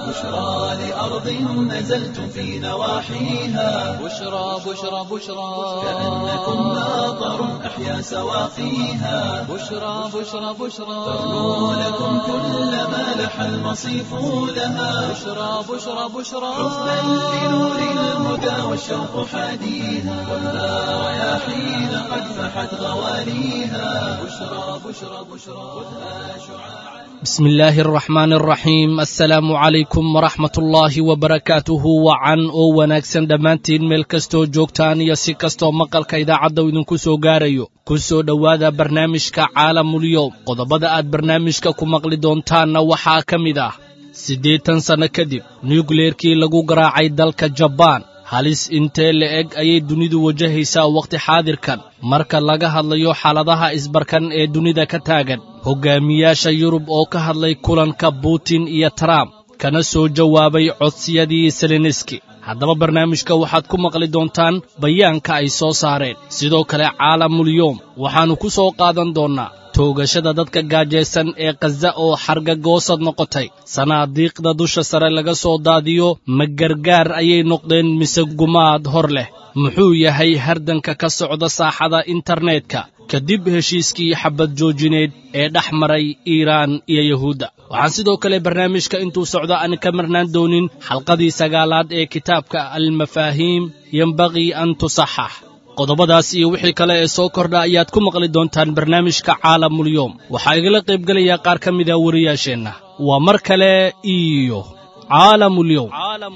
بشرى لأرض نزلتم في نواحيها بشرى بشرى بشرى كأنكم ماطر أحيا سواقيها بشرى بشرى بشرى ترنو لكم كل ما لح المصيف لها بشرى بشرى بشرى حبا لنور الهدى والشوق حاديها ولا رياحين قد فحت غواليها بشرى بشرى بشرى خذها شعاعا bismi illaahi araxmaan araxiim assalaamu calaykum waraxmat ullaahi wabarakaatuhu wacan oo wanaagsan dhammaantiin meel kastoo joogtaan iyo si kastoo maqalka idaacadda uu idinku soo gaarayo ku soo dhowaada barnaamijka caalamulyoom qodobada aad barnaamijka ku maqli doontaanna waxaa ka mid ah siddeetan sanno kadib nukleerkii lagu garaacay dalka jabaan halis intee la eg ayay dunidu wajahaysaa wakhti xaadirkan marka laga hadlayo xaaladaha isbarkan ee dunida ka taagan hoggaamiyaasha yurub oo ka hadlay kulanka butin iyo trump kana soo jawaabay codsiyadii seleniski haddaba barnaamijka waxaad ku maqli doontaan bayaanka ay soo saareen sidoo kale caalamulyoom waxaannu ku soo qaadan doonnaa toogashada dadka gaajaysan ee khaza oo xargagoosad noqotay sanaadiiqda dusha sare laga soo daadiyo ma gargaar ayay noqdeen mise gumaad hor leh muxuu yahay hardanka ka socda saaxada internetka kadib heshiiskii xabad joojineed ee dhex maray iiraan iyo yuhuudda waxaan sidoo kale barnaamijka intuu socdo aan ka marnaan doonin xalqadii sagaalaad ee kitaabka almafaahiim yembaqii an tusaxax qodobadaas iyo wixii kale ee soo kordha ayaad ku maqli doontaan barnaamijka caalamulyoom waxaa igala qaybgelayaa qaar ka mida wariyaasheenna waa mar kale iyo caalamulyoom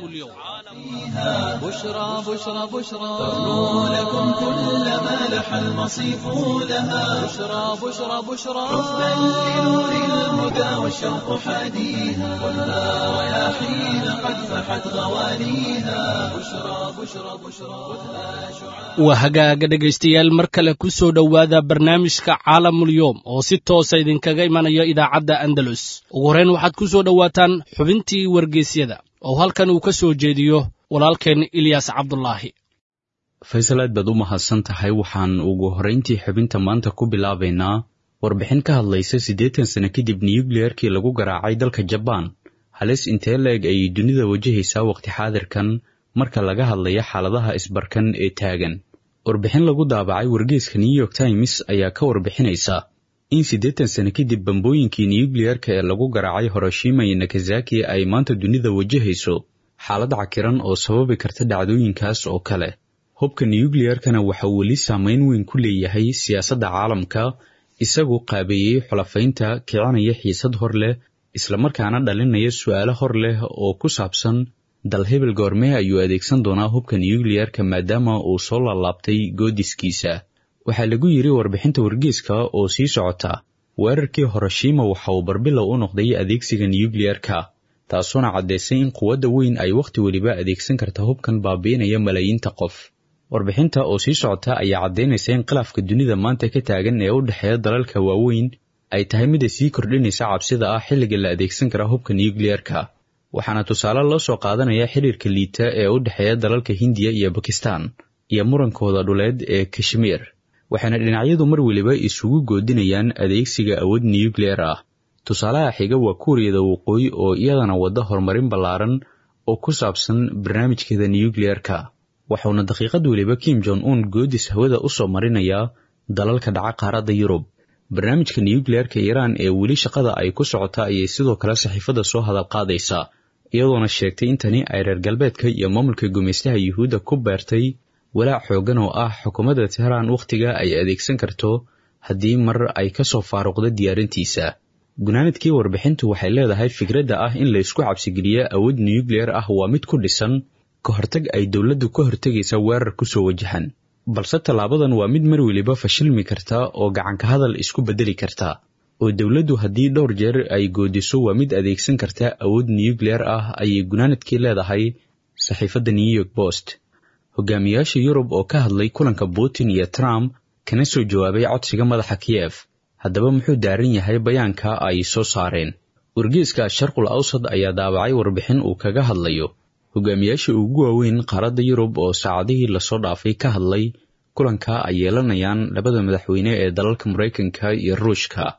بشرى بشرى بشرى ترنو لكم كل ما لح المصيف لها بشرى بشرى بشرى حبا لنور الهدى والشوق حاديها ولا رياحين قد فحت غواليها بشرى بشرى بشرى خذها شعاعا waa hagaaga dhegaystayaal mar kale ku soo dhowaada barnaamijka caalamulyoom oo si toosa idinkaga imanaya idaacadda andalus ugu horrayn waxaad ku soo dhowaataan xubintii wargeysyada oo halkan uu ka soo jeediyo walaalkeen ilyaas cabdulaahi faysal aad baad u mahadsan tahay waxaan ugu horrayntii xubinta maanta ku bilaabaynaa warbixin ka hadlaysa siddeetan sano kadib niyukliyeerkii lagu garaacay dalka jabaan halis intee la-eg ayay dunida wajahaysaa wakhti xaadirkan marka laga hadlaya xaaladaha isbarkan ee taagan warbixin lagu daabacay wargeeska new york times ayaa ka warbixinaysa in siddeetan sano kadib bambooyinkii niyukliyerka ee lagu garaacay horoshima iyo nakazaki ay maanta dunida wajahayso xaalad cakiran oo sababi karta dhacdooyinkaas oo kale hubka niyukliyerkana waxa uu weli saamayn weyn ku leeyahay siyaasadda caalamka isagoo qaabeeyey xulafaynta kicinaya xiisad hor leh islamarkaana dhalinaya su'aalo hor leh oo ku saabsan dal hebel goormee ayuu adeegsan doonaa hubka niyukliyerka maadaama uu soo laalaabtay goodiskiisa waxaa lagu yidhi warbixinta wargeeska oo sii socota weerarkii horoshima waxa uu barbilow u noqday adeegsiga niyukliyerka taasuona caddaysay in quwadda weyn ay wakhti weliba adeegsan karta hubkan baabi'inaya malaayiinta qof warbixinta oo sii socota ayaa caddaynaysa in khilaafka dunida maanta ka taagan ee u dhexeeya dalalka waaweyn ay tahay mida sii kordhinaysa cabsida ah xilliga la adeegsan kara hubka niyukliyerka waxaana tusaale loo soo qaadanaya xiriirka liita ee u dhexeeya dalalka hindiya iyo bakistan iyo murankooda dhuleed ee kashmiir waxaana dhinacyadu mar weliba isugu goodinayaan adeegsiga awood niyukliyer ah tusaalaha xiga waa kuuriyada waqooyi oo iyadana wadda horumarin ballaaran oo ku saabsan barnaamijkeeda niyukliyerka waxauna daqiiqad weliba kim jon un goodis hawada u soo marinayaa dalalka dhaca qaaradda yurub barnaamijka niyukliyerka iiraan ee weli shaqada ay ku socota ayay sidoo kale saxiifada soo hadal qaadaysaa iyadoona sheegtay in tani ay reer galbeedka iyo maamulka gumaystaha yuhuudda ku beertay walaac xooggan oo ah xukuumadda tehraan wakhtiga ay adeegsan karto haddii mar ay ka soo faaruqdo diyaarintiisa gunaanadkii warbixintu waxay leedahay fikradda ah in laysku cabsigeliyo awood niyukliyer ah waa mid ku dhisan ka hortag ay dowladdu ka hortegaysa weerar ku soo wajahan balse tallaabadan waa mid mar weliba fashilmi karta oo gacanka hadal isku beddeli karta oo dowladdu haddii dhowr jeer ay goodiso waa mid adeegsan karta awood niyukliyer ah ayay gunaanadkii leedahay saxiifadda new york post hogaamiyaasha yurub oo ka hadlay kulanka putin iyo trump kana soo jawaabay codsiga madaxa kiyef haddaba muxuu daaran yahay bayaanka ay soo saareen wargeeska sharqul awsad ayaa daabacay warbixin uu kaga hadlayo hogaamiyaasha ugu waaweyn qaaradda yurub oo saacadihii lasoo dhaafay ka hadlay kulanka ay yeelanayaan labada madaxweyne ee dalalka maraykanka iyo ruushka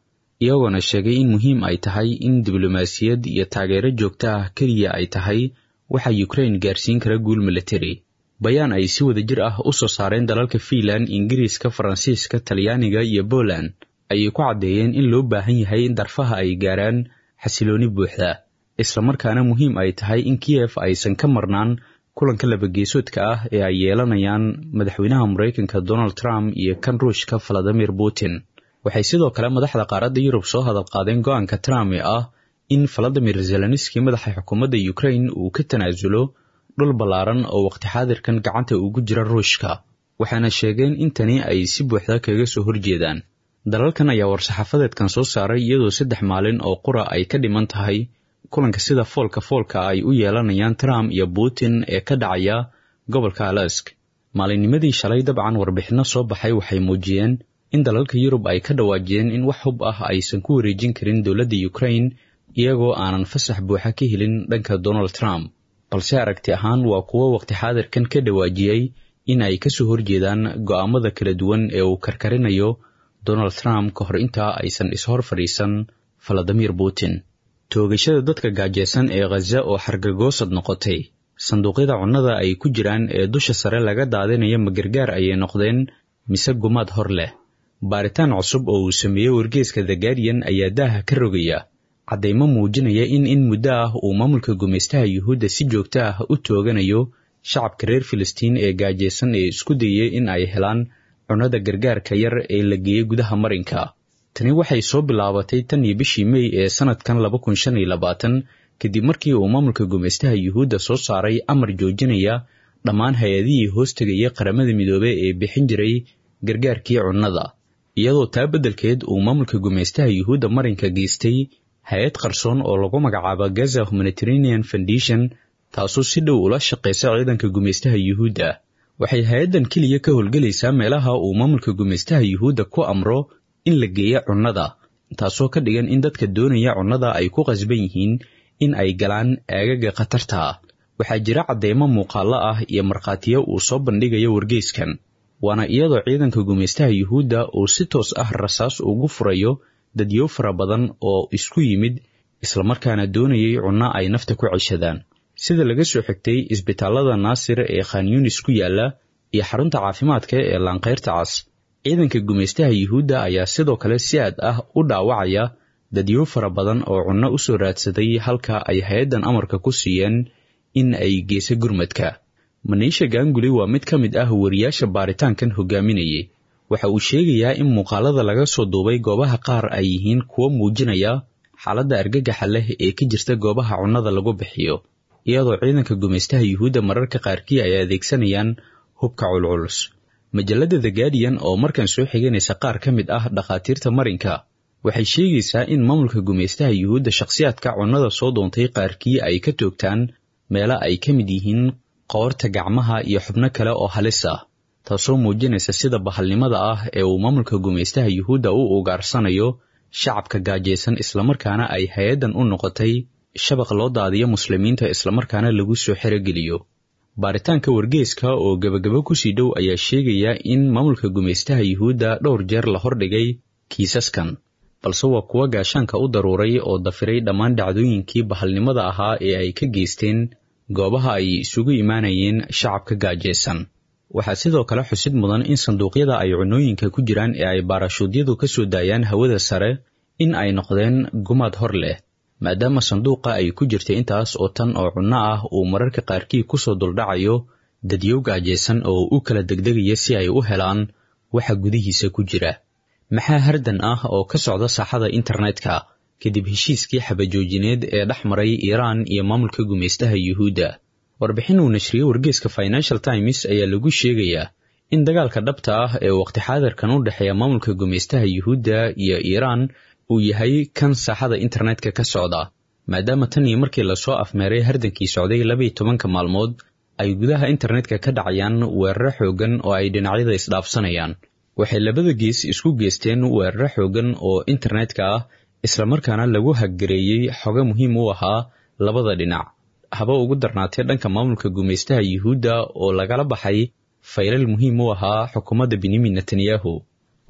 iyagoona sheegay in muhiim ay tahay in diblomaasiyad iyo taageero joogto ah keliya ay tahay waxa ukrain gaarsiin kara guul military bayaan ay si wada jir ah u soo saareen dalalka fiinland ingiriiska faransiiska talyaaniga iyo poland ayay ku caddeeyeen in loo baahan yahay in darfaha ay gaaraan xasilooni buuxda islamarkaana muhiim ay tahay in kiyef aysan ka marnaan kulanka labageesoodka ah ee ay yeelanayaan madaxweynaha maraykanka donald trump iyo kan ruushka valadimir putin waxay sidoo kale madaxda qaaradda yurub soo hadal qaadeen go-aanka trump ee ah in valadimir zelenski madaxa xukuumadda ukrain uu ka tanaasulo dhul ballaaran oo waqti xaadirkan gacanta ugu jira ruushka waxaana sheegeen in tani ay si buuxda kaga soo horjeedaan dalalkan ayaa war-saxaafadeedkan soo saaray iyadoo saddex maalin oo qura ay ka dhiman tahay kulanka sida foolka foolka ay u yeelanayaan trump iyo putin ee ka dhacaya gobolka alask maalinnimadii shalay dabcan warbixinno soo baxay waxay muujiyeen in dalalka yurub ay ka dhawaajiyeen in wax hub ah aysan ku wareejin karin dowladda ukrain iyagoo aanan fasax buuxa ka helin dhanka donald trump balse aragti ahaan waa kuwo waqti xaadirkan ka dhawaajiyey in ay kasoo horjeedaan go'aamada kala duwan ee uu karkarinayo donald trump ka hor intaa aysan ishor fadhiisan valadimir putin toogashada dadka gaajeysan ee khaza oo xargagoosad noqotay sanduuqyada cunnada ay ku jiraan ee dusha sare laga daadinaya magargaar ayay noqdeen mise gumaad hor leh baaritaan cusub oo uu sameeyey wargeeska the guardian ayaa daaha ka rogaya caddaymo muujinaya in in muddo ah uu maamulka gumaystaha yuhuudda si joogto ah u tooganayo shacabka reer filistiin ee gaajeysan ee isku dayay in ay helaan cunnada gargaarka yar ee la geeyey gudaha marinka tani waxay soo bilaabatay tan iyo bishii mey ee sanadkan laba kun shan iyo labaatan kadib markii uu maamulka gumaystaha yuhuudda soo saaray amar joojinaya dhammaan hay-adihii hoos tegaya qaramada midoobey ee bixin jiray gargaarkii cunnada iyadoo taa beddelkeed uu maamulka gumaystaha yuhuudda marinka geystay hay-ad qarsoon oo lagu magacaabo gaza humanitarian foundation taasoo si dhow ula shaqaysa ciidanka gumaystaha yuhuudda waxay hay-addan keliya ka howlgelaysaa meelaha uu maamulka gumaystaha yuhuudda ku amro in la geeya cunnada taasoo ka dhigan in dadka doonaya cunnada ay ku qasban yihiin in ay galaan aagaga khatarta ah waxaa jira cadeymo muuqaallo ah iyo markhaatiyo uu soo bandhigayo wargeyskan waana iyadoo ciidanka gumaystaha yuhuudda uu si toos ah rasaas ugu furayo dadyo fara badan oo isku yimid islamarkaana doonayay cunno ay nafta ku ceshadaan sida laga soo xigtay isbitaallada naasir ee khan yunis ku yaalla iyo xarunta caafimaadka ee laanqayrta cas ciidanka gumaystaha yuhuudda ayaa sidoo kale si aad ah u dhaawacaya dadyo fara badan oo cunno u soo raadsaday halka ay hay-addan amarka ku siiyeen in ay geyso gurmadka maniisha gaanguli waa mid ka mid ah wariyaasha baaritaankan hogaaminayay waxa uu sheegayaa in muuqaalada laga soo duubay goobaha qaar ay yihiin kuwo muujinaya xaaladda argagaxa leh ee ka jirta goobaha cunnada lagu bixiyo iyadoo ciidanka gumaystaha yuhuudda mararka qaarkii ay adeegsanayaan hubka culculus majalladda the guardian oo markan soo xiganaysa qaar ka mid ah dhakhaatiirta marinka waxay sheegaysaa in maamulka gumaystaha yuhuudda shakhsiyaadka cunnada soo doontay qaarkii ay ka toogtaan meelo ay ka mid yihiin qoorta gacmaha iyo xubno kale oo halis ah taasoo muujinaysa sida bahalnimada ah ee uu maamulka gumaystaha yuhuudda u ugaarsanayo shacabka gaajaysan islamarkaana ay hay-addan u noqotay shabaq loo daadiyo muslimiinta islamarkaana lagu soo xerogeliyo baaritaanka wargeeska oo gebagabo kusii dhow ayaa sheegaya in maamulka gumaystaha yuhuudda dhowr jeer la hordhigay kiisaskan balse waa kuwa gaashaanka u daruuray oo dafiray dhammaan dhacdooyinkii bahalnimada ahaa ee ay ka geysteen goobaha ay isugu imaanayeen shacabka gaajaysan waxaa sidoo kale xusid mudan in sanduuqyada ay cunooyinka ku jiraan ee ay baarashuudyadu ka soo daayaan hawada sare in ay noqdeen gumaad hor leh maadaama sanduuqa ay ku jirtay intaas oo tan oo cunno ah uu mararka qaarkii kusoo duldhacayo dadyow gaajaysan oo u kala degdegaya si ay u helaan waxa gudihiisa ku jira maxaa hardan ah oo ka socda saaxada internetka kadib heshiiskii xabajoojineed ee dhex maray iiraan iyo maamulka gumaystaha yuhuudda warbixin uu nashriyey wargeeska financial times ayaa lagu sheegayaa in dagaalka dhabta ah ee waqti xaadirkan u dhexeeya maamulka gumaystaha yuhuudda iyo iiraan uu yahay kan saaxada internetka ka socda maadaama tan iyo markii lasoo afmeeray hardankii socday labaiyo tobanka maalmood ay gudaha internetka ka dhacayaan weeraro xoogan oo ay dhinacyada isdhaafsanayaan waxay labada gees isku geysteen weeraro xoogan oo internetka ah islamarkaana lagu haggareeyey xogo muhiim u ahaa labada dhinac haba ugu darnaatee dhanka maamulka gumaystaha yuhuudda oo lagala baxay faylal muhiim u ahaa xukuumadda benyamin netanyahu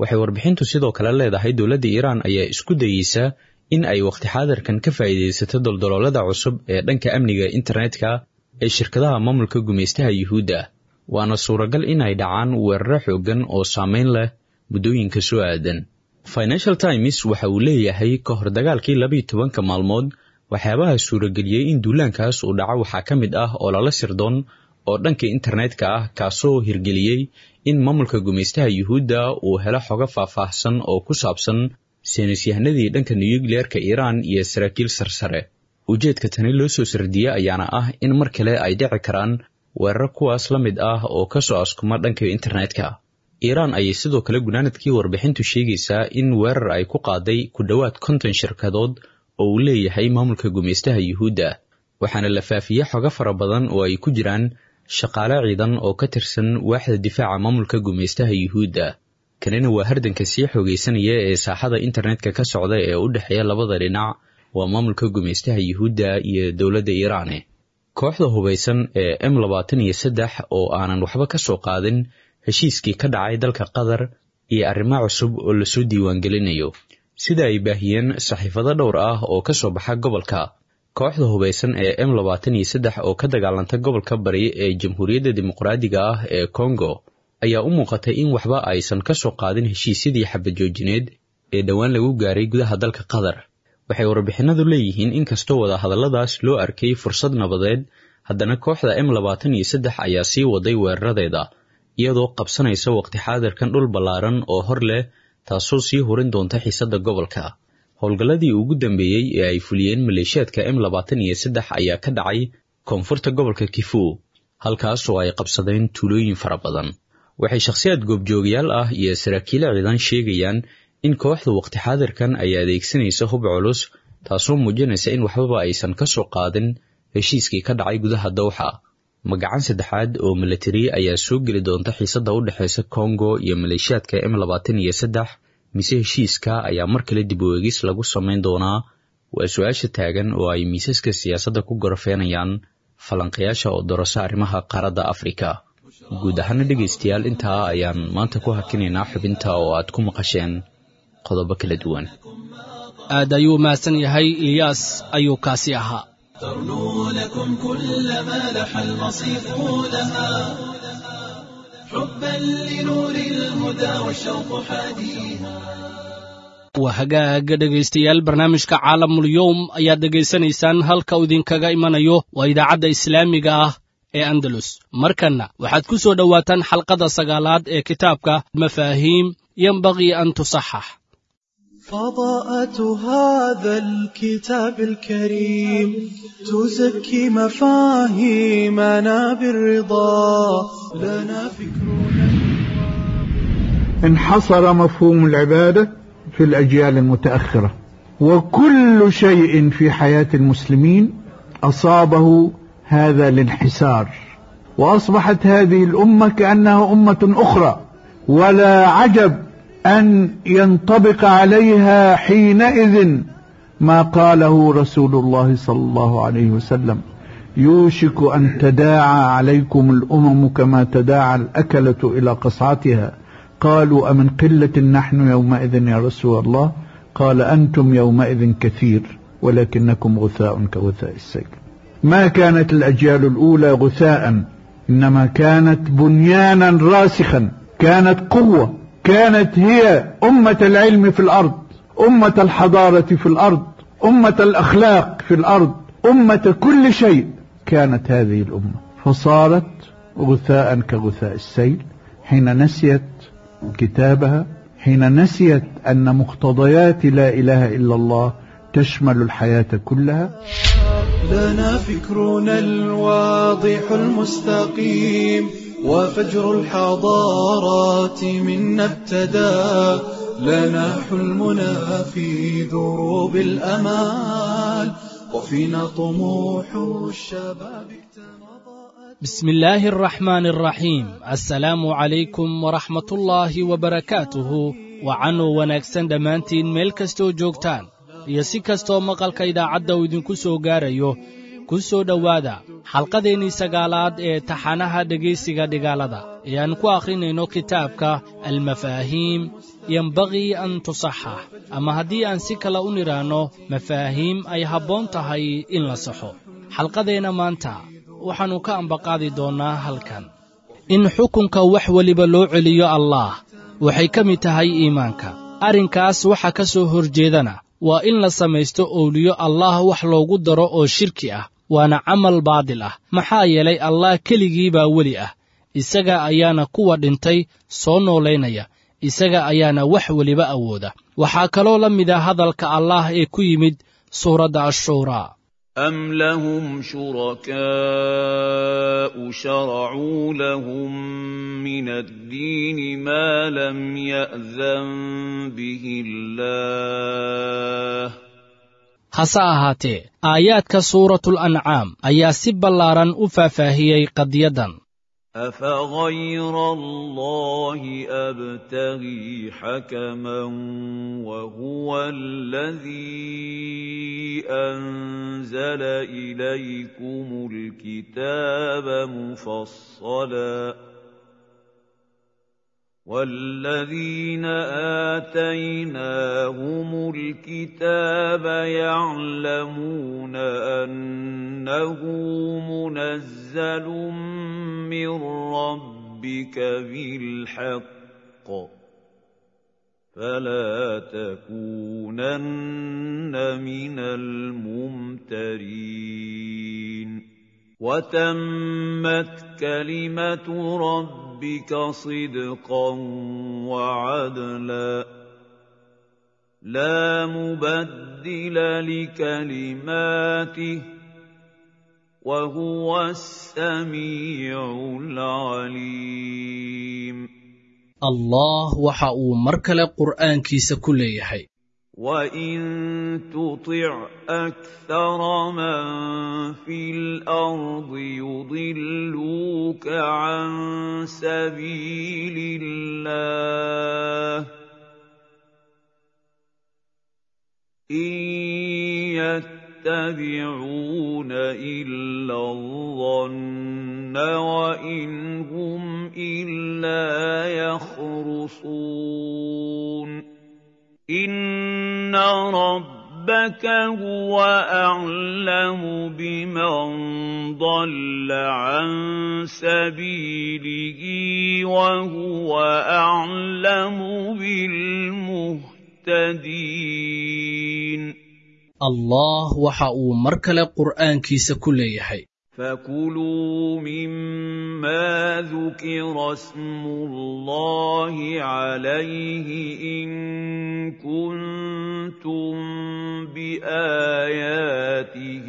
waxay warbixintu sidoo kale leedahay dowladda iiraan ayaa isku dayeysa in ay waqti xaadirkan ka faa'iidaysato doldoloolada cusub ee dhanka amniga internetka ee shirkadaha maamulka gumaystaha yuhuudda waana suuragal in ay dhacaan weeraro xooggan oo saameyn leh muddooyinka soo aadan financial times waxa uu leeyahay ka hor dagaalkii labiiyo tobanka maalmood waxyaabaha suurageliyey in duulaankaas uu dhaco waxaa ka mid ah oo lala sirdoon oo dhanka internetka ah kaasoo hirgeliyey in maamulka gumaystaha yuhuudda uu helo xogo faahfaahsan oo ku saabsan saynisyahanadii dhanka nuyukliyeerka iiraan iyo saraakiil sarsare ujeedka tani loo soo sardiye ayaana ah in mar kale ay dhici karaan weerar kuwaas la mid ah oo ka soo askuma dhanka internetka iiraan ayay sidoo kale gunaanadkii warbixintu sheegaysaa in weerar ay ku qaaday ku dhowaad konton shirkadood oo uu leeyahay maamulka gumaystaha yuhuudda waxaana la faafiyey xogo fara badan oo ay ku jiraan shaqaale ciidan oo ka tirsan waaxda difaaca maamulka gumaystaha yuhuudda kanina waa hardanka sii xoogaysanaya ee saaxada internetka ka socda ee u dhexeeya labada dhinac waa maamulka gumaystaha yuhuudda iyo dowladda iiraane kooxda hubaysan ee m labaatan iyo saddex oo aanan waxba ka soo qaadin heshiiskii ka dhacay dalka qatar iyo arrimo cusub oo lasoo diiwaangelinayo sida ay baahiyeen saxiifado dhowr ah oo ka soo baxa gobolka kooxda hubaysan ee m labaatan iyo saddex oo ka dagaalanta gobolka bari ee jamhuuriyadda dimuqraadiga ah ee kongo ayaa u muuqatay in waxba aysan ka soo qaadin heshiisyadii xabadjoojineed ee dhowaan lagu gaaray gudaha dalka qatar waxay warbixinadu leeyihiin in kastoo wadahadalladaas loo arkay fursad nabadeed haddana kooxda m labaatan iyo saddex ayaa sii waday weeraradeeda iyadoo qabsanaysa waqti xaadirkan dhul ballaaran oo hor leh taasoo sii hurin doonta xiisadda gobolka howlgalladii ugu dambeeyey ee ay fuliyeen maleeshiyaadka m labaatan iyo saddex ayaa ka dhacay koonfurta gobolka kifu halkaasoo ay qabsadeen tuulooyin fara badan waxay shakhsiyaad goobjoogayaal ah iyo saraakiilo ciidan sheegayaan in kooxda waqti xaadirkan ay adeegsanaysa hub culus taasoo muujinaysa in waxbaba aysan ka soo qaadin heshiiskii ka dhacay gudaha dowxa magacan saddexaad oo milatari ayaa soo geli doonta xiisadda u dhexaysa kongo iyo maleeshiyaadka m labaatan iyo saddex mise heshiiska ayaa mar kale dib u eegis lagu samayn doonaa waa su-aasha taagan oo ay miisaska siyaasadda ku gorofeenayaan falanqayaasha oo dorasa arrimaha qaaradda afrika guud ahaana dhegaystayaal intaa ayaan maanta ku hakinaynaa xubinta oo aad ku maqasheen qodobo kala duwan aad ayuu mahadsan yahay ilyaas ayuu kaasi ahaa ترنو لكم كل ما لح المصيف لها حبا لنور الهدى والشوق حاديها waa hagaaga dhegaystayaal barnaamijka caalamul-yowm ayaad dhegaysanaysaan halka uu idinkaga imanayo waa idaacadda islaamiga ah ee andalus markanna waxaad ku soo dhowaataan xalqada sagaalaad ee kitaabka mafaahiim yenbagii an tusaxax فضاءة هذا الكتاب الكريم تزكي مفاهيمنا بالرضا لنا فكرنا انحصر مفهوم العبادة في الأجيال المتأخرة وكل شيء في حياة المسلمين أصابه هذا الانحسار وأصبحت هذه الأمة كأنها أمة أخرى ولا عجب أن ينطبق عليها حينئذ ما قاله رسول الله صلى الله عليه وسلم يوشك أن تداعى عليكم الأمم كما تداعى الأكلة إلى قصعتها قالوا أمن قلة نحن يومئذ يا رسول الله قال أنتم يومئذ كثير ولكنكم غثاء كغثاء السيل ما كانت الأجيال الأولى غثاء إنما كانت بنيانا راسخا كانت قوة كانت هي أمة العلم في الأرض أمة الحضارة في الأرض أمة الأخلاق في الأرض أمة كل شيء كانت هذه الأمة فصارت غثاء كغثاء السيل حين نسيت كتابها حين نسيت أن مقتضيات لا إله إلا الله تشمل الحياة كلها لنا فكرنا الواضح المستقيم وفجر الحضارات منا ابتدى لنا حلمنا في دروب الأمال وفينا طموح الشباب اكتنضى بسم الله الرحمن الرحيم السلام عليكم ورحمة الله وبركاته wacanuu wanaagsan dhammaantiin meel kastoo joogtaan iyo si kastoo maqalka idaacadda uu idinku soo gaarayo ku soo dhowaada xalqadeennii sagaalaad ee taxanaha dhegaysiga dhigaalada ee aan ku akhrinayno kitaabka almafaahiim yembaqii an tusaxax ama haddii aan si kale u nidhaanno mafaahiim ay habboon tahay in la saxo xalqadeenna maanta waxaannu ka ambaqaadi doonnaa halkan in xukunka wax weliba loo celiyo allaah waxay ka mid tahay iimaanka arrinkaas waxa ka soo horjeedana waa in la samaysto owliyo allaah wax loogu daro oo shirki ah waana camal baadil ah maxaa yeelay allah keligii baa weli ah isaga ayaana kuwa dhintay soo noolaynaya isaga ayaana wax weliba awooda waxaa kaloo la mida hadalka allaah ee ku yimid suuradda ashuuraa أم لهم شركاء شرعوا لهم من الدين ما لم يأذن به الله hase ahaatee aayaadka suuratul ancaam ayaa si ballaaran u faahfaahiyey qadiyaddan أفغير الله أبتغي حكما وهو الذي أنزل إليكم الكتاب مفصلا والذين آتيناهم الكتاب يعلمون أنه منزل من ربك بالحق فلا تكونن من الممترين وتمت كلمة ربك صدقا وعدلا لا مبدل لكلماته وهو السميع العليم allah waxa uu mar kale qur'aankiisa ku leeyahay وإن تطع أكثر من في الأرض يضلوك عن سبيل الله إن يتبعون إلا الظن وإن هم إلا يخرصون إن ربك هو أعلم بمن ضل عن سبيله وهو أعلم بالمهتدين allah waxa uu mar kale qur'aankiisa ku leeyahay فكلوا مما ذكر اسم الله عليه إن كنتم بآياته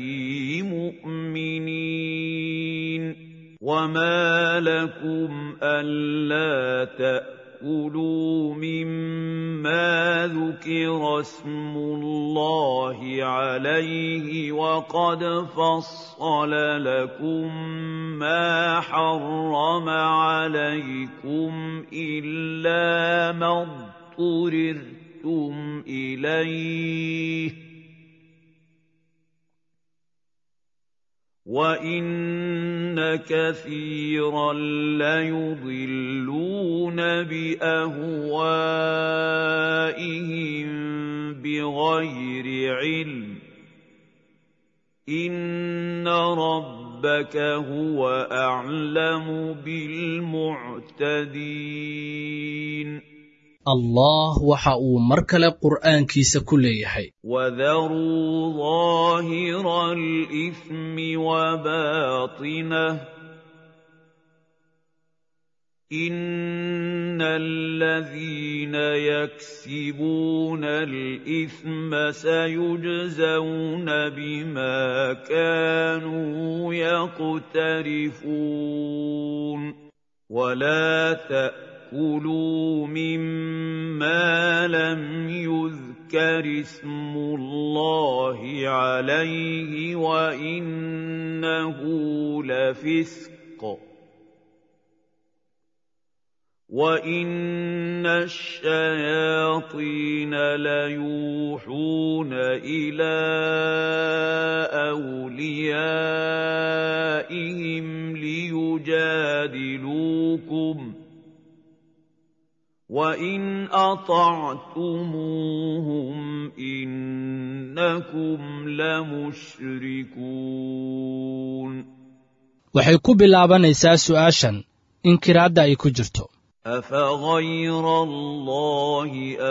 مؤمنين وما لكم ألا تأكلوا مما ذكر اسم الله عليه وقد فصل لكم ما حرم عليكم إلا ما اضطررتم إليه وإن كثيرا ليضلون بأهوائهم بغير علم إن ربك هو أعلم بالمعتدين allah waxa uu mar kale qur'aankiisa ku leeyahay وذروا ظاهر الإثم وباطنه إن الذين يكسبون الإثم سيجزون بما كانوا يقترفون ولا تأكلوا مما لم يذكر اسم الله عليه وإنه لفسق وَإِنَّ الشَّيَاطِينَ لَيُوحُونَ إِلَىٰ أَوْلِيَائِهِمْ لِيُجَادِلُوكُمْ ۖ وَإِنْ أَطَعْتُمُوهُمْ إِنَّكُمْ لَمُشْرِكُونَ waxay ku bilaabanaysaa su'aashan inkiraadda ay ku jirto أَفَغَيْرَ اللَّهِ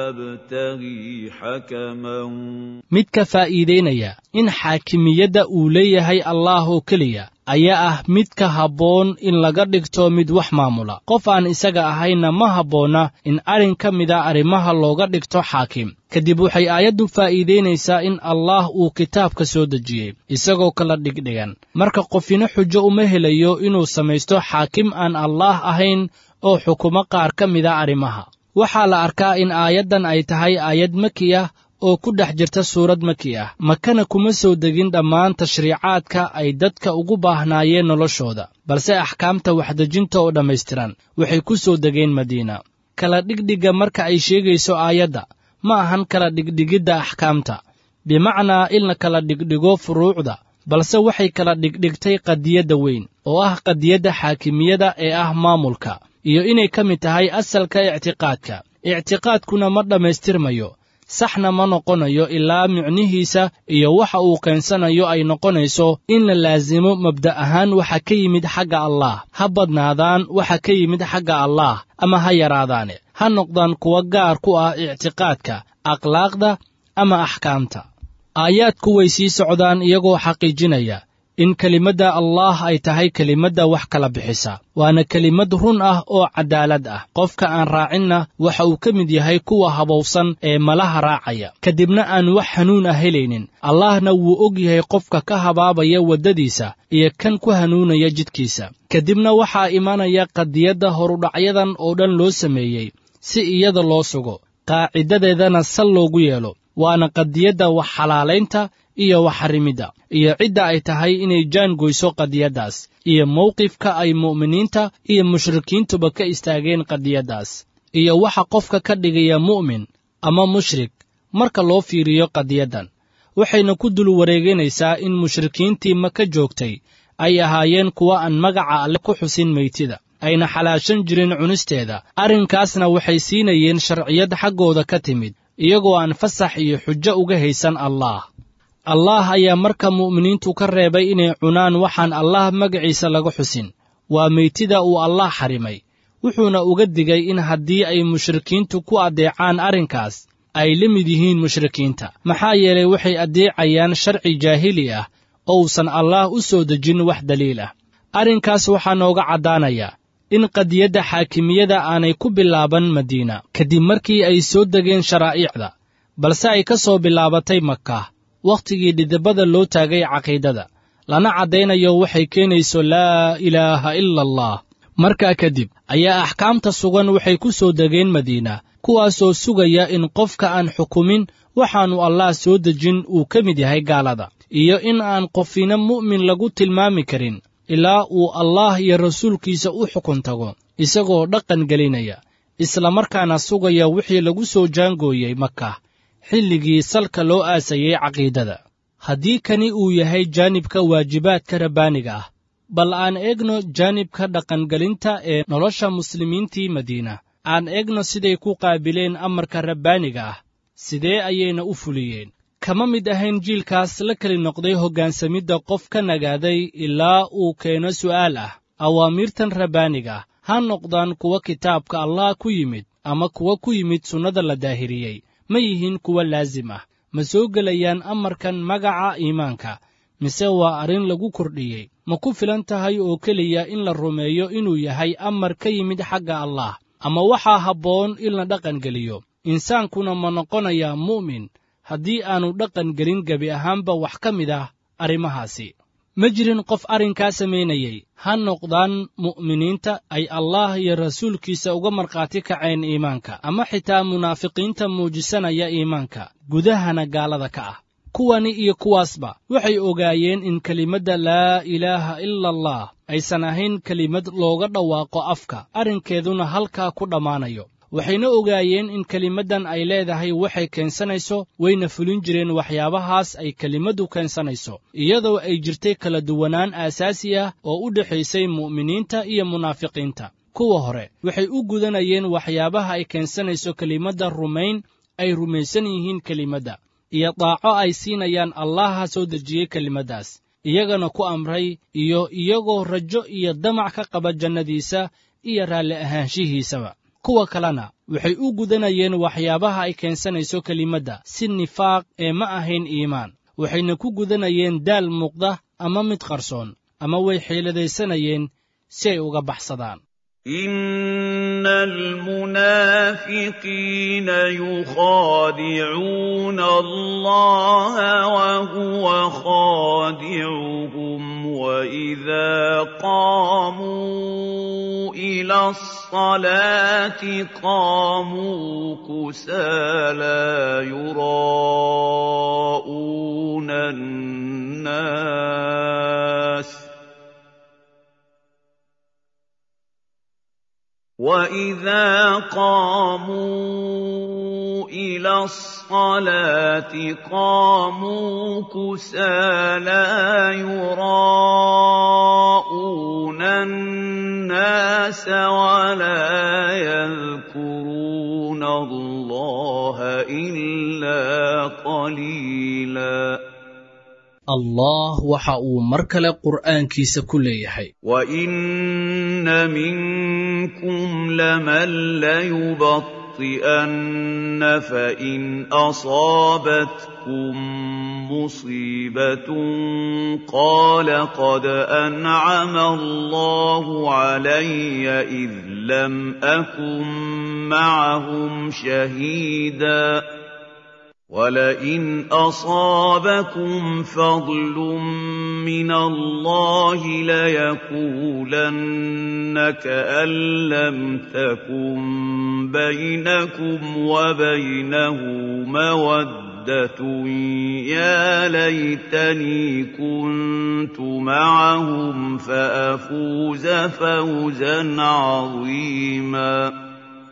أَبْتَغِي حَكَمًا midka faa'iidaynaya in xaakimiyadda uu leeyahay allaah oo keliya ayaa ah midka habboon in laga dhigto mid wax maamula qof aan isaga ahayna ma habboonna in arrin ka mida arrimaha looga dhigto xaakim kadib waxay aayaddu faa'iidaynaysaa in allaah uu kitaabka soo dejiyey isagoo kala dhigdhigan marka qofina xujo uma helayo inuu samaysto xaakim aan allaah ahayn oo xukumo qaar ka mida arrimaha waxaa la arkaa in aayaddan ay tahay aayad maki ah oo ku dhex jirta suurad maki ah makana kuma soo degin dhammaan tashriicaadka ay dadka ugu baahnaayeen noloshooda balse axkaamta waxdejinta oo dhammaystiran waxay ku soo degeen madiina kala dhigdhigga marka ay sheegayso aayadda ma ahan kala dhigdhigidda axkaamta bimacnaa in la kala dhigdhigo furuucda balse waxay kala dhigdhigtay qadiyadda weyn oo ah qadiyadda xaakimiyada ee ah maamulka iyo inay ka mid tahay asalka ictiqaadka ictiqaadkuna ma dhammaystirmayo saxna ma noqonayo ilaa micnihiisa iyo waxa uu keensanayo ay noqonayso in la laasimo mabda' ahaan waxa ka yimid xagga allaah ha badnaadaan waxa ka yimid xagga allaah ama ha yaraadaane ha noqdaan kuwa gaar ku ah ictiqaadka akhlaaqda ama axkaamta aayaadku way sii socdaan iyagoo xaqiijinaya in kelimadda allaah ay tahay kelimadda wax kala bixisa waana kelimad run ah oo caddaalad ah qofka aan raacinna waxa uu ka mid yahay kuwa habowsan ee malaha raacaya kadibna aan wax hanuun ah helaynin allaahna wuu og yahay qofka ka habaabaya waddadiisa iyo kan ku hanuunaya jidkiisa kadibna waxaa imanaya qadiyadda horudhacyadan oo dhan loo sameeyey si iyada loo sugo qaacidadeedana sal loogu yeelo waana qadiyadda wax xalaalaynta iyo wax xarrimidda iyo cidda ay tahay inay jaangoyso qadiyaddaas iyo mawqifka ay mu'miniinta iyo mushrikiintuba ka istaageen qadiyaddaas iyo waxa qofka ka dhigaya mu'min ama mushrik marka loo fiiriyo qadiyaddan waxayna ku dul wareeganaysaa in mushrikiintii maka joogtay ay ahaayeen kuwa aan magaca alle ku xusin meytida ayna xalaashan jirin cunisteeda arrinkaasna waxay siinayeen sharciyad xaggooda ka timid iyagoo aan fasax iyo xujo uga haysan allaah allaah ayaa marka mu'miniintu ka reebay inay cunaan waxaan allaah magaciisa laga xusin waa meytida uu allaah xarimay wuxuuna uga digay in haddii ay mushrikiintu ku addeecaan arrinkaas ay la mid yihiin mushrikiinta maxaa yeelay waxay addeecayaan sharci jaahili ah oo uusan allaah u soo dejin wax daliil ah arrinkaas waxaa nooga caddaanaya in qadiyadda xaakimiyada aanay ku bilaaban madiina kadib markii ay soo degeen sharaa'iicda balse ay ka soo bilaabatay maka wakhtigii dhidibada loo taagay caqiidada lana caddaynayo waxay keenayso laa ilaaha ila allah markaa kadib ayaa axkaamta sugan waxay ku soo degeen madiina kuwaasoo sugaya in qofka aan xukumin waxaannu allaah soo dejin uu ka mid yahay gaalada iyo in aan qofina mu'min lagu tilmaami karin ilaa uu allaah iyo rasuulkiisa u xukun tago isagoo dhaqan gelinaya islamarkaana sugaya wixii lagu soo jaangooyey maka xilligii salka loo aasayey caqiidada haddii kani uu yahay jaanibka waajibaadka rabbaaniga ah bal aan eegno jaanibka dhaqangelinta ee nolosha muslimiintii madiina aan eegno siday ku qaabileen amarka rabbaaniga ah sidee ayayna u fuliyeen kama mid ahayn jiilkaas la keli noqday hoggaansamidda qof ka nagaaday ilaa uu keeno su'aal ah awaamiirtan rabbaaniga ah ha noqdaan kuwa kitaabka allah ku yimid ama kuwa ku yimid sunnada la daahiriyey ma yihiin kuwa laasim ah ma soo gelayaan amarkan magaca iimaanka mise waa arrin lagu kordhiyey ma ku filan tahay oo keliya in la rumeeyo inuu yahay amar ka yimid xagga allah ama waxaa habboon in la dhaqangeliyo insaankuna ma noqonayaa mu'min haddii aannu dhaqan gelin gebi ahaanba wax ka mid ah arrimahaasi ma jirin qof arrinkaa samaynayey ha noqdaan mu'miniinta ay allaah iyo rasuulkiisa uga markhaati kaceen iimaanka ama xitaa munaafiqiinta muujisanaya iimaanka gudahana gaalada ka ah kuwani iyo kuwaasba waxay ogaayeen in kelimadda laa ilaaha ila allah aysan ahayn kelimad looga dhawaaqo afka arrinkeeduna halkaa ku dhammaanayo waxayna ogaayeen in kelimaddan ay leedahay waxay keensanayso wayna fulin jireen waxyaabahaas ay kelimaddu keensanayso iyadoo ay jirtay kala duwanaan aasaasi ah oo u dhexaysay mu'miniinta iyo munaafiqiinta kuwa hore waxay u gudanayeen waxyaabaha ay keensanayso kelimadda rumayn ay rumaysan yihiin kelimadda iyo daaco ay siinayaan allaha soo dejiyey kelimaddaas iyagana ku amray iyo iyagoo rajo iyo damac ka qaba jannadiisa iyo raalli ahaanshihiisaba kuwa kalena waxay u gudanayeen waxyaabaha ay keensanayso kelimadda si nifaaq ee ma ahayn iimaan waxayna ku gudanayeen daal muuqda ama mid qarsoon ama way xiiladaysanayeen si ay uga baxsadaan إن المنافقين يخادعون الله وهو خادعهم وإذا قاموا إلى الصلاة قاموا كسالى يراءون الناس وإذا قاموا إلى الصلاة قاموا كسالى يراءون الناس ولا يذكرون الله إلا قليلاً allah waxa uu mar kale qur'aankiisa ku leeyahay وإن منكم لمن ليبطئن فإن أصابتكم مصيبة قال قد أنعم الله علي إذ لم أكن معهم شهيداً ولئن أصابكم فضل من الله ليقولن كأن لم تكن بينكم وبينه مودة يا ليتني كنت معهم فأفوز فوزا عظيما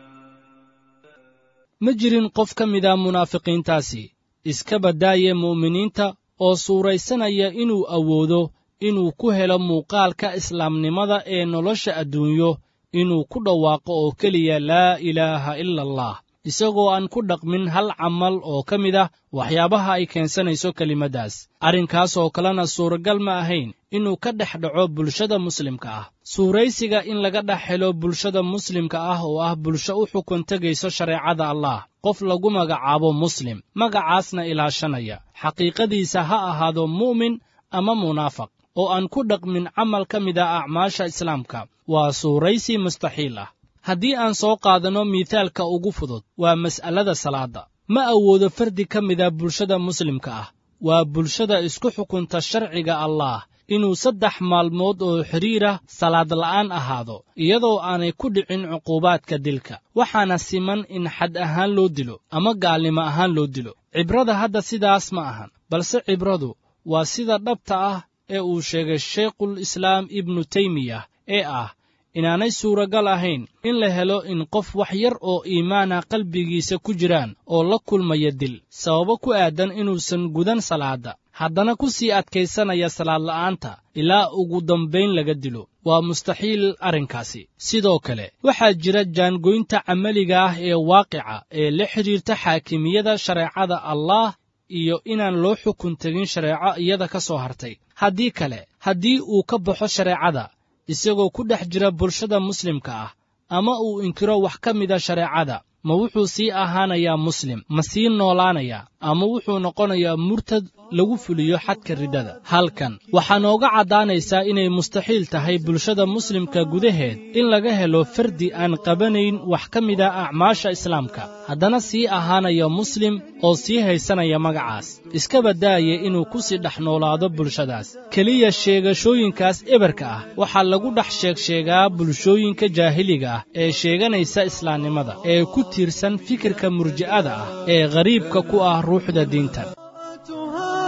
ma jirin qof ka mida munaafiqiintaasi iska baddaaya mu'miniinta oo suuraysanaya inuu awoodo inuu ku helo muuqaalka islaamnimada ee nolosha adduunyo inuu ku dhawaaqo oo keliya laa ilaaha ila allah isagoo aan ku dhaqmin hal camal oo ka mid ah waxyaabaha ay keensanayso kelimaddaas arrinkaas oo kalena suuragal ma ahayn inuu ka dhex dhaco bulshada muslimka ah suuraysiga in laga dhex helo bulshada muslimka ah oo ah bulsho u xukun tegayso shareecada allah qof lagu magacaabo muslim magacaasna ilaashanaya xaqiiqadiisa ha ahaado mu'min ama munaafaq oo aan ku dhaqmin camal ka mid a acmaasha islaamka waa suuraysi mustaxiil ah haddii aan soo qaadanno miithaalka ugu fudud waa mas'alada salaadda ma awoodo fardi ka mida bulshada muslimka ah waa bulshada isku xukunta sharciga allaah inuu saddex maalmood oo xidhiirah salaad la'aan ahaado iyadoo aanay ku dhicin cuquubaadka dilka waxaana siman in xad ahaan loo dilo ama gaalnimo ahaan loo dilo cibrada hadda sidaas ma ahan balse cibradu waa sida dhabta ah ee uu sheegay sheikhul islaam ibnu teymiyah ee ah inaanay suuragal ahayn in la helo in qof wax yar oo iimaana qalbigiisa ku jiraan oo la kulmaya dil sababo ku aadan inuusan gudan salaadda haddana ku sii adkaysanaya salaad la'aanta ilaa ugu dambayn laga dilo waa mustaxiil arrinkaasi sidoo kale waxaa jira jaangoynta camaliga ah ee waaqica ee la xidhiirta xaakimiyada shareecada allaah iyo inaan loo xukun tegin shareeco iyada ka soo hartay haddii kale haddii uu ka baxo shareecada isagoo ku dhex jira bulshada muslimka ah ama uu inkiro wax ka mida shareecada ma wuxuu sii ahaanayaa muslim ma sii noolaanayaa ama wuxuu noqonayaa murtad lagu fuliyo xadka riddada halkan waxaa nooga caddaanaysaa inay mustaxiil tahay bulshada muslimka gudaheed in laga helo fardi aan qabanayn wax ka mida acmaasha islaamka haddana sii ahaanaya muslim oo sii haysanaya magacaas iska baddaaya inuu ku sii dhex noolaado bulshadaas keliya sheegashooyinkaas eberka ah waxaa lagu dhex sheegsheegaa bulshooyinka jaahiliga ah ee sheeganaysa islaamnimada ee ku tiirsan fikirka murji'ada ah ee ghariibka ku ah ruuxda diintan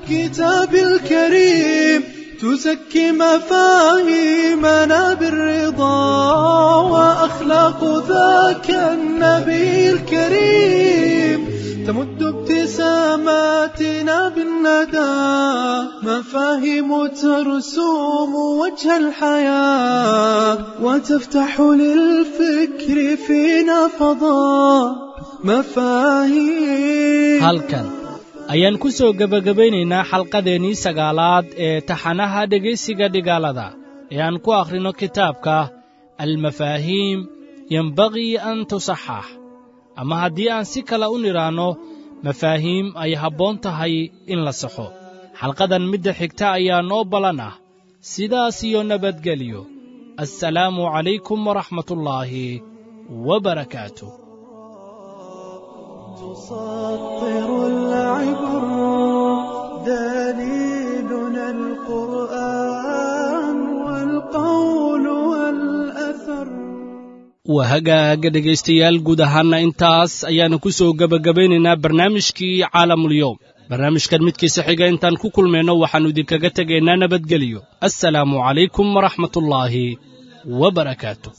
الكتاب الكريم تزكي مفاهيمنا بالرضا وأخلاق ذاك النبي الكريم تمد ابتساماتنا بالندى مفاهيم ترسوم وجه الحياة وتفتح للفكر فينا فضاء مفاهيم halkan ayaan ku soo gebagabaynaynaa xalqadeennii sagaalaad ee taxanaha dhegaysiga dhigaalada ee aan ku akhrino kitaabka almafaahiim yembagii an tusaxax ama haddii aan si kale u nidhaanno mafaahiim ay habboon tahay in la saxo xalqadan midda xigta ayaa noo ballan ah sidaas iyo nabadgelyo assalaamu calaykum waraxmatullaahi wabarakaatuh تسطر العبر دليلنا القرآن والقول والأثر waa hagaaga dhegaystayaal guud ahaanna intaas ayaanu ku soo gebagabaynaynaa barnaamijkii caalamulyoom barnaamijkan midkiisa xiga intaan ku kulmayno waxaannu idinkaga tegaynaa nabadgelyo assalaamu calaykum waraxmatullaahi wabarakaatu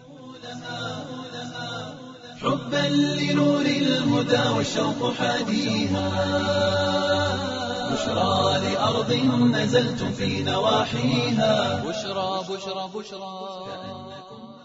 حبا لنور الهدى والشوق حاديها بشرى لأرض نزلتم في نواحيها بشرى بشرى بشرى